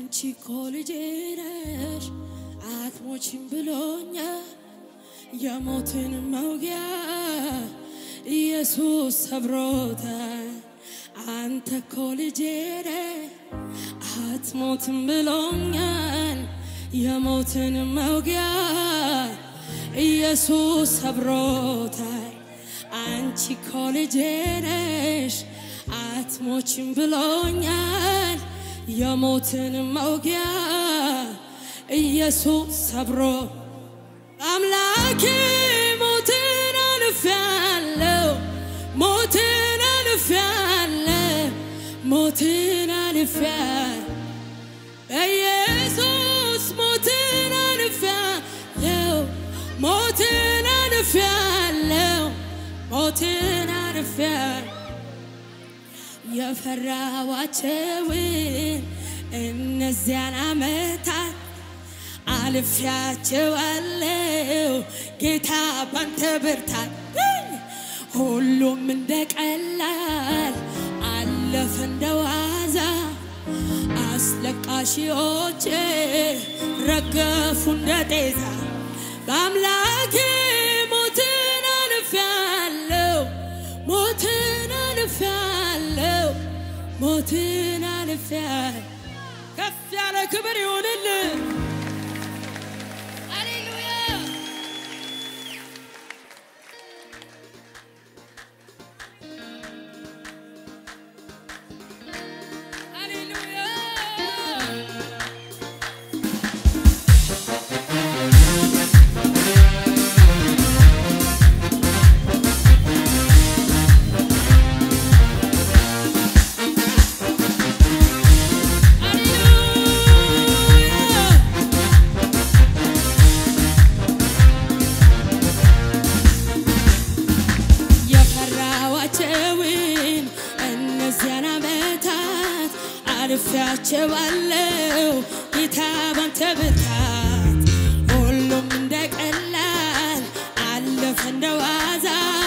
አንቺ እኮ ልጄ ነሽ አትሞችም ብሎኛል የሞትን መውጊያ ኢየሱስ ሰብሮታል። አንተ እኮ ልጄ ነህ አትሞትም ብሎኛል የሞትን መውጊያ ኢየሱስ ሰብሮታል። አንቺ እኮ ልጄ ነሽ አትሞችም ብሎኛል የሞትን መውጊያ ኢየሱስ ሰብሮ አምላኬ ሞትን አልፌያለሁ ሞትን አልፌያለሁ ሞትን አልፌያለሁ በኢየሱስ ሞትን አልፌያለሁ ሞትን አልፌያለሁ ሞትን አልፌያለሁ የፈራኋቸውን እነዚያን ዓመታት አልፌያቸዋለሁ ጌታ ባንተ ብርታት ሁሉም እንደ ቀላል አለፈ እንደ ዋዛ አስለቃሺዎቼ ረገፉ እንደ ጤዛ በአምላኬ ሞትን አልፌያለሁ ሞትን አልፌያለሁ ሞትን አልፌያለሁ ከፍ ያለ ክብር ይሁንልን ሃሌሉያ ሃሌሉያ የፈራኋቸውን እነዚያን ዓመታት አልፌያቸዋለሁ ጌታ ባንተ ብርታት ሁሉም እንደ ቀላል አለፈ እንደ ዋዛ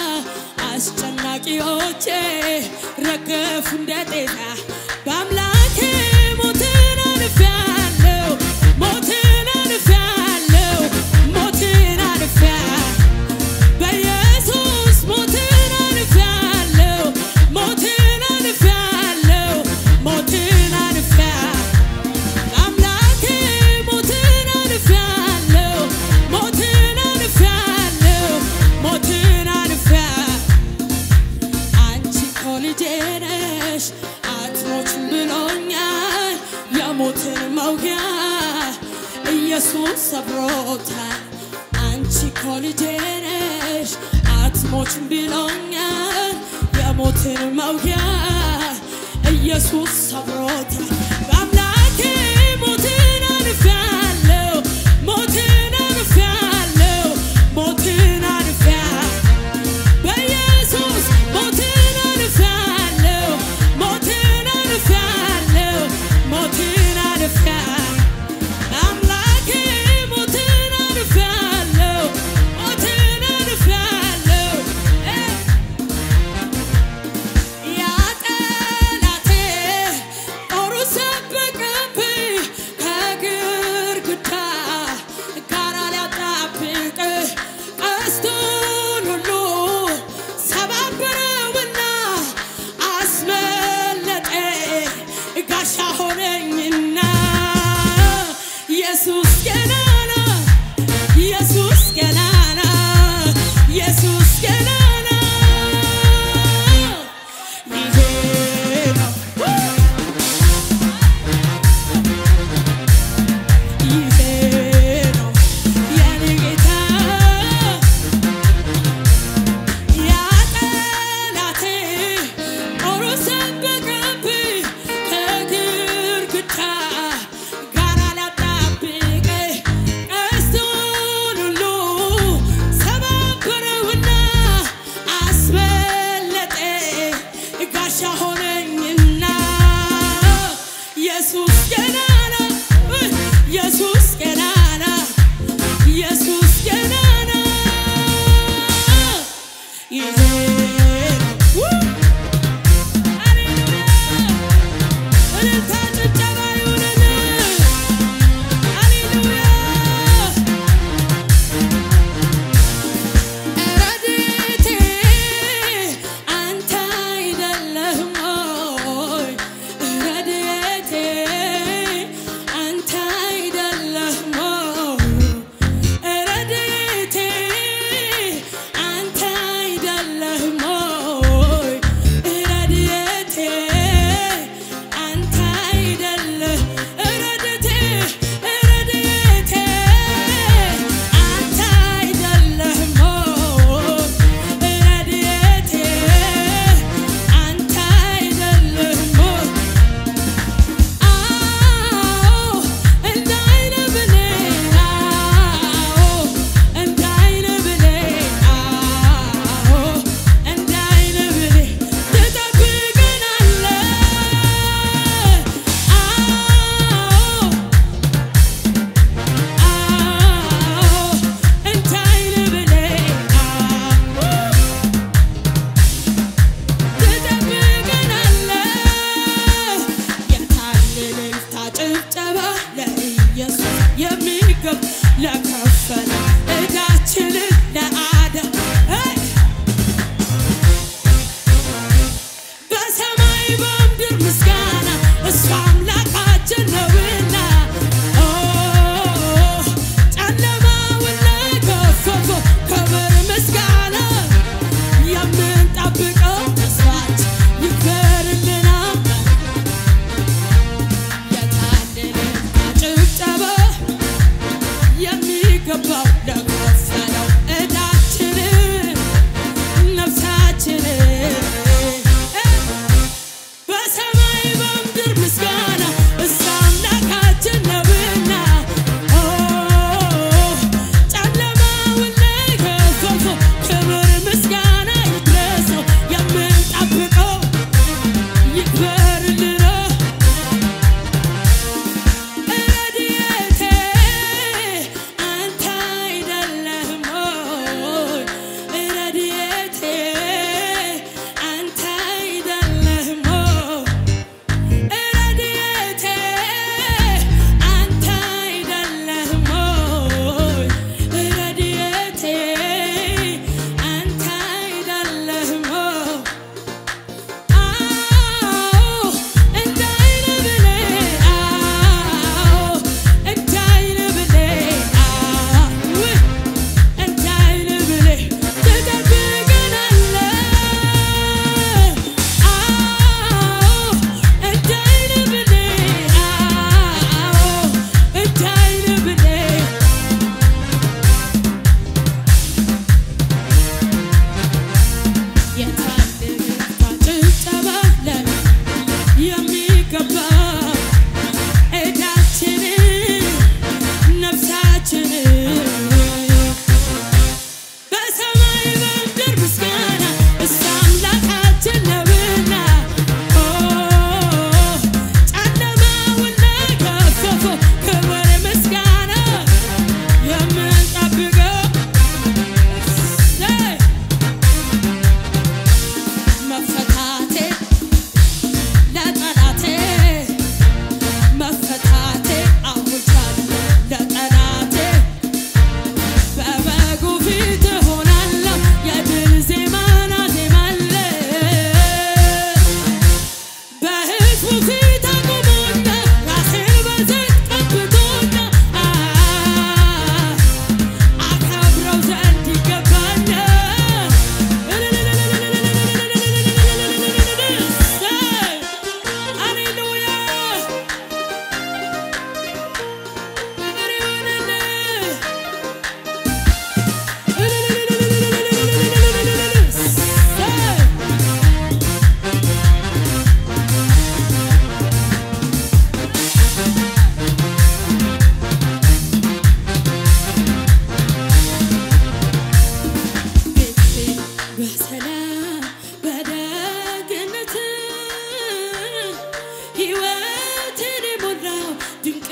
አስጨናቂዎቼ ረገፉ እንደ ጤዛ በአምላኬ ሞትን አልፌያለሁ ሞትን አልፌያለሁ ሞትን አልፌያለሁ በኢየሱስ ሞትን አልፌያለሁ ሞትን አልፌያለሁ ሞትን አልፌያለሁ አምላኬ ሞትን አልፌያለሁ ሞትን አልፌያለሁ ሞትን አልፌያለሁ አንቺ እኮ ልጄ ነሽ አትሞችም ብሎኛል የሞትን መውጊያ ኢየሱስ ሰብሮታል። አንቺ እኮ ልጄ ነሽ አትሞችም ብሎኛል የሞትን መውጊያ ኢየሱስ ሰብሮታል። በአምላኬ ሞትን አልፌያለሁ ሞትን አልፌያለሁ ሞትን አልፌያለሁ በኢየሱስ ሞትን አልፌያለሁ ሞትን አልፌያለሁ ሞትን አልፌያለሁ አምላኬ ሞትን አልፌያለሁ ሞትን አልፌያለሁ ያ ጠላቴ ጦሩ ሰበቀብኝ ከግርግዳ ጋር ሊያጣብቅ ቀስቱን ሁሉ ሰባበረውና አስመለጠ ጋሻ ሆነኝና ኢየሱስ ገናና ኢየሱስ ገናና ኢየሱስ ገናና ይሄ ነው ይሄ ነው የኔ ጌታ ያ ጠላቴ ጦሩ ሰበቀብኝ ከግርግዳ ጋር ሊያጣብቀኝ ቀስቱን ሁሉ ሰባበረውና አስመለጠ ጋሻ ሆነኝና ኢየሱስ ገናና ኢየሱስ ገናና ኢየሱስ ገናና ይሄ ነው ሃሌሉያ እልልታ ጭብጨባ ይሁንልን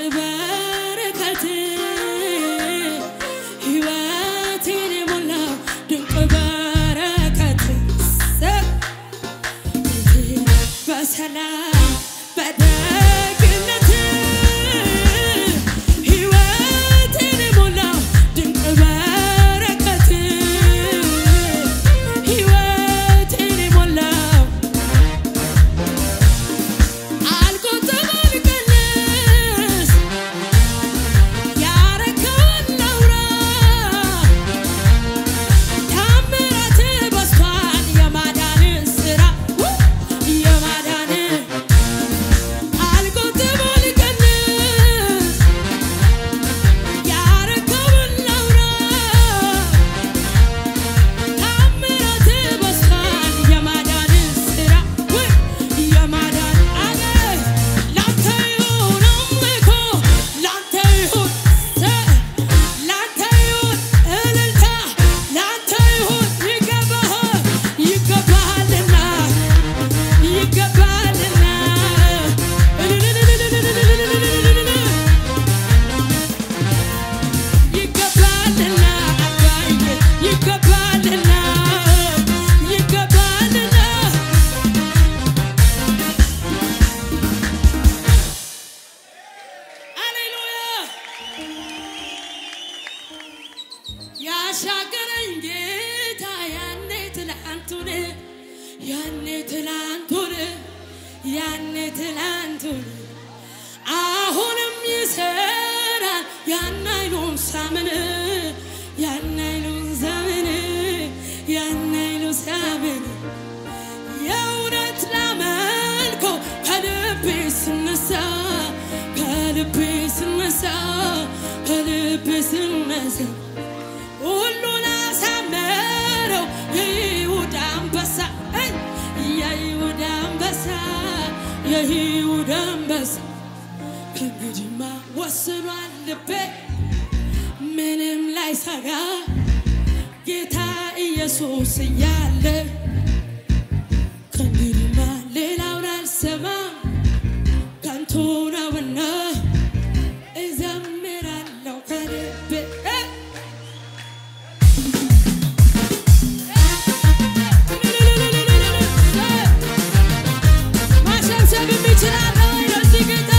በረከት ሕይወቴን የሞላው ድንቅ በረከት በሰላም በደግነት ሕይወቴን የሞላው ድንቅ በረከት ሕይወቴን የሞላው አልቆጥም አልቀንስ ያረከውን ላውራ ታምራት በዝቷል የማዳን ስራ የማዳን አልቆጥም አልቀንስ ያረከውን ላውራ ታምራት በዝቷል የማዳን ስራ የማዳን አለ ላንተ ይሁን አምልኮ ላንተ ይሁን ላንተ ይሁን እልልታ ላንተ ይሁን ይገባሃል ይገባሃልና ይገባሃልና ይገባልና አባዬ ይገባልና ይገባልና ሃሌሉያ ያሻገረኝ ጌታ ያኔ ትላንቱን ያኔ ትላንቱን ያኔ ትላንቱን አሁንም ይሰራል ያን አይሉን ሳምን ያን አይሉን ዘመን ያን አይሉን ሳምን የእውነት ላመልከው ከልቤ ስነሳ ከልቤ ስነሳ ከልቤ ስነሳ ሁሉን አሳመረው የይሁዳ አንበሳ እ የይሁዳ አንበሳ የይሁዳ አንበሳ ከእንግዲህማ ወስኗል ልቤ ምንም ላይ ሰጋ ጌታ ኢየሱስ እያለ ከእንግዲህማ ሌላውን አልሰማም ከንቱ ነውና እዘምራለሁ ከልቤ እ ማሸብሸብ የሚችላለ ለዚህ ጌታ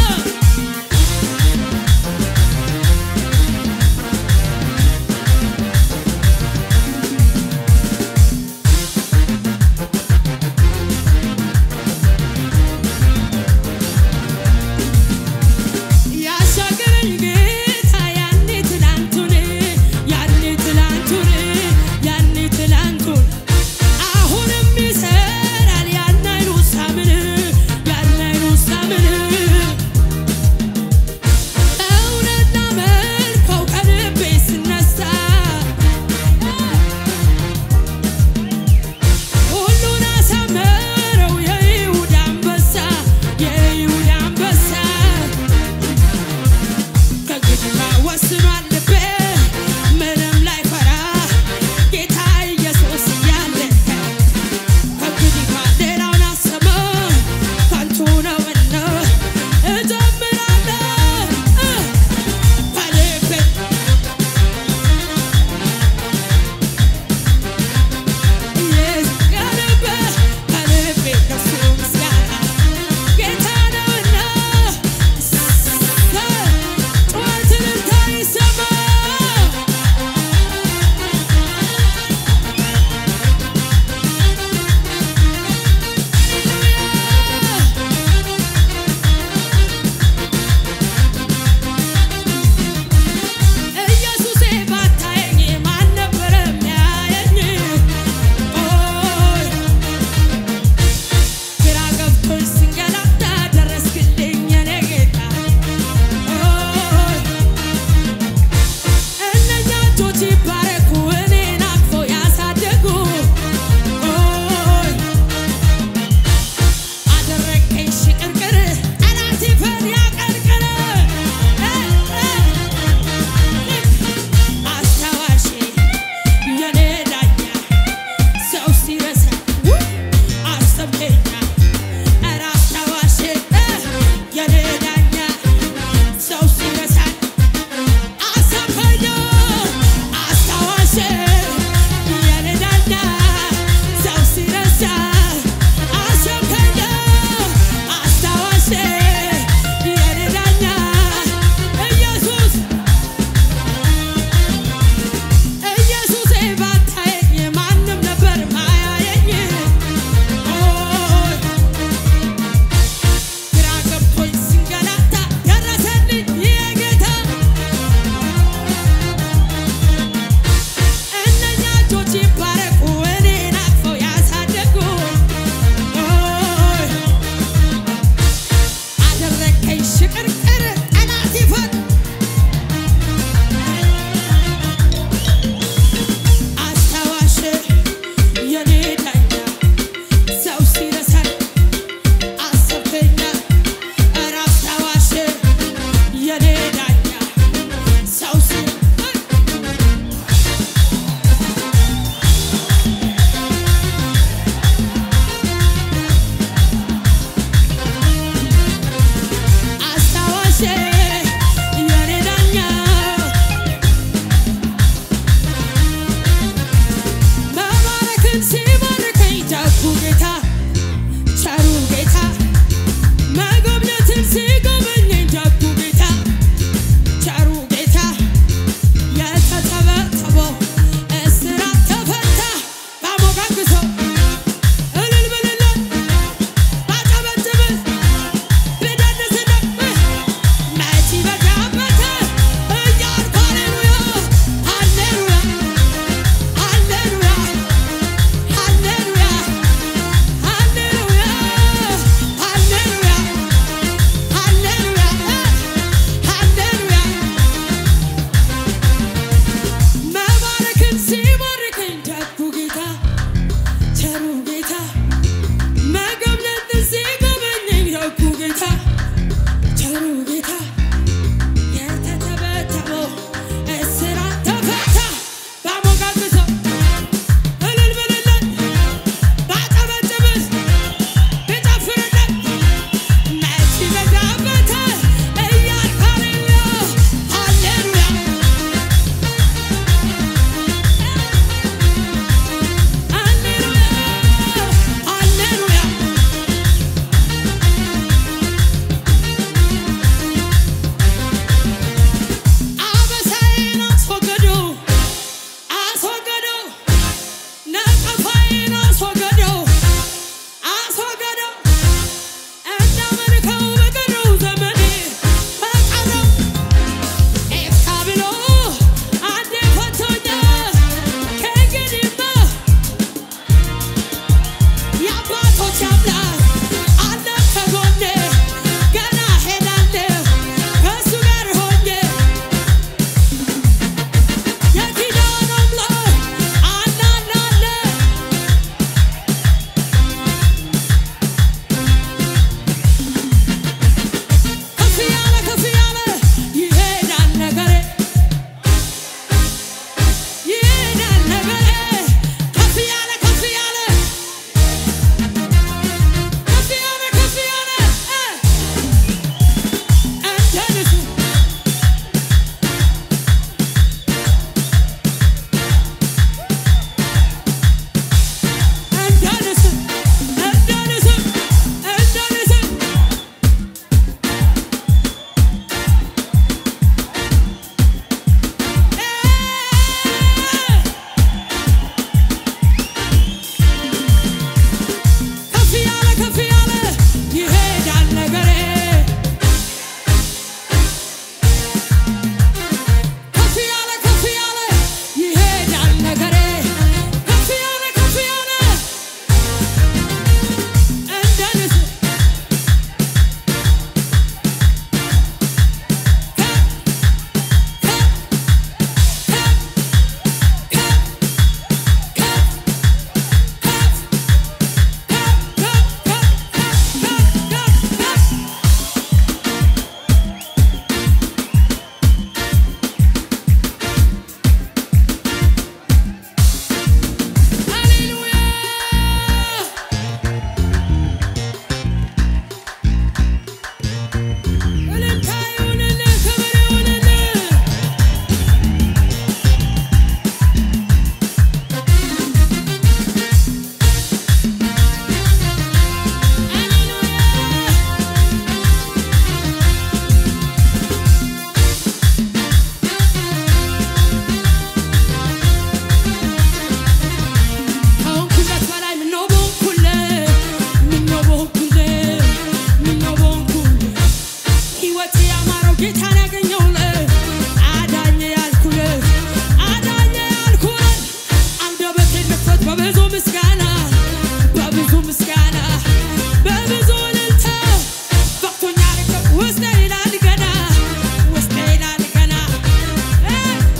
ጌታን ያገኘሁለት አዳኝ ያልኩለት አዳኝ ያልኩለት አንደበቴን ልክፈት በብዙ ምስጋና በብዙ ምስጋና በብዙ እልልታ በቅቶኛል እኮ ውስጤ ይላል ገና ውስጤ ይላል ገና እ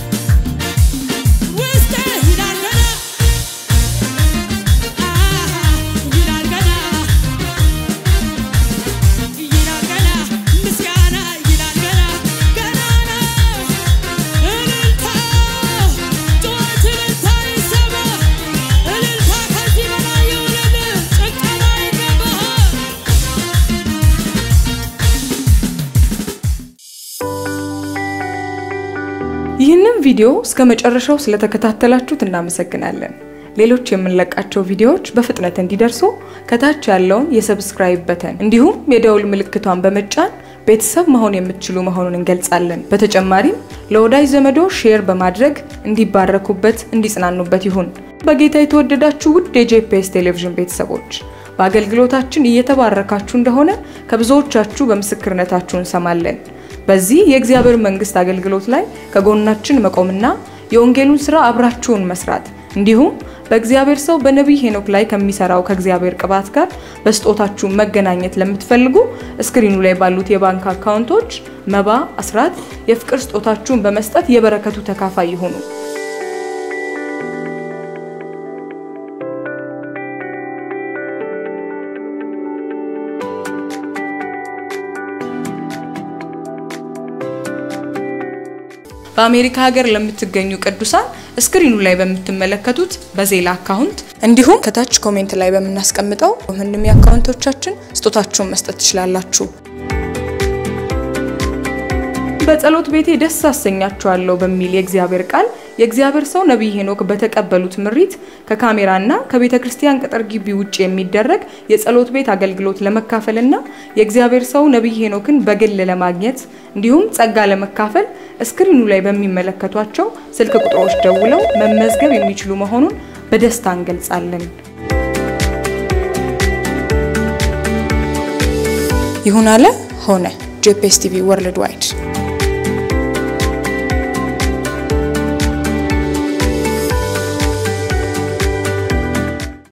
ውስጤ ይላል ገና ይላል ገና ይላል ገና ምስጋና ይላል ገና ገና ነው እልልታ ጩኸት እልልታ ይሰማ እልልታ ከዚህ በላይ ይሁንልህ ጭንቀና ይገባሃል ይህንን ቪዲዮ እስከ መጨረሻው ስለተከታተላችሁት እናመሰግናለን። ሌሎች የምንለቃቸው ቪዲዮዎች በፍጥነት እንዲደርሱ ከታች ያለውን የሰብስክራይብ በተን እንዲሁም የደውል ምልክቷን በመጫን ቤተሰብ መሆን የምትችሉ መሆኑን እንገልጻለን። በተጨማሪም ለወዳጅ ዘመዶ ሼር በማድረግ እንዲባረኩበት፣ እንዲጽናኑበት ይሁን። በጌታ የተወደዳችሁ ውድ የጄፒኤስ ቴሌቪዥን ቤተሰቦች በአገልግሎታችን እየተባረካችሁ እንደሆነ ከብዙዎቻችሁ በምስክርነታችሁ እንሰማለን። በዚህ የእግዚአብሔር መንግስት አገልግሎት ላይ ከጎናችን መቆምና የወንጌሉን ስራ አብራችሁን መስራት እንዲሁም በእግዚአብሔር ሰው በነቢይ ሄኖክ ላይ ከሚሰራው ከእግዚአብሔር ቅባት ጋር በስጦታችሁ መገናኘት ለምትፈልጉ እስክሪኑ ላይ ባሉት የባንክ አካውንቶች መባ፣ አስራት፣ የፍቅር ስጦታችሁን በመስጠት የበረከቱ ተካፋይ ይሁኑ። በአሜሪካ ሀገር ለምትገኙ ቅዱሳን ስክሪኑ ላይ በምትመለከቱት በዜላ አካውንት እንዲሁም ከታች ኮሜንት ላይ በምናስቀምጠው ምንም የአካውንቶቻችን ስጦታችሁን መስጠት ትችላላችሁ። በጸሎት ቤቴ ደስ አሰኛችኋለሁ በሚል የእግዚአብሔር ቃል የእግዚአብሔር ሰው ነቢይ ሄኖክ በተቀበሉት ምሪት ከካሜራና ከቤተ ክርስቲያን ቅጥር ግቢ ውጭ የሚደረግ የጸሎት ቤት አገልግሎት ለመካፈልና የእግዚአብሔር ሰው ነቢይ ሄኖክን በግል ለማግኘት እንዲሁም ጸጋ ለመካፈል እስክሪኑ ላይ በሚመለከቷቸው ስልክ ቁጥሮች ደውለው መመዝገብ የሚችሉ መሆኑን በደስታ እንገልጻለን። ይሁን አለ ሆነ። ጄፒኤስ ቲቪ ወርልድ ዋይድ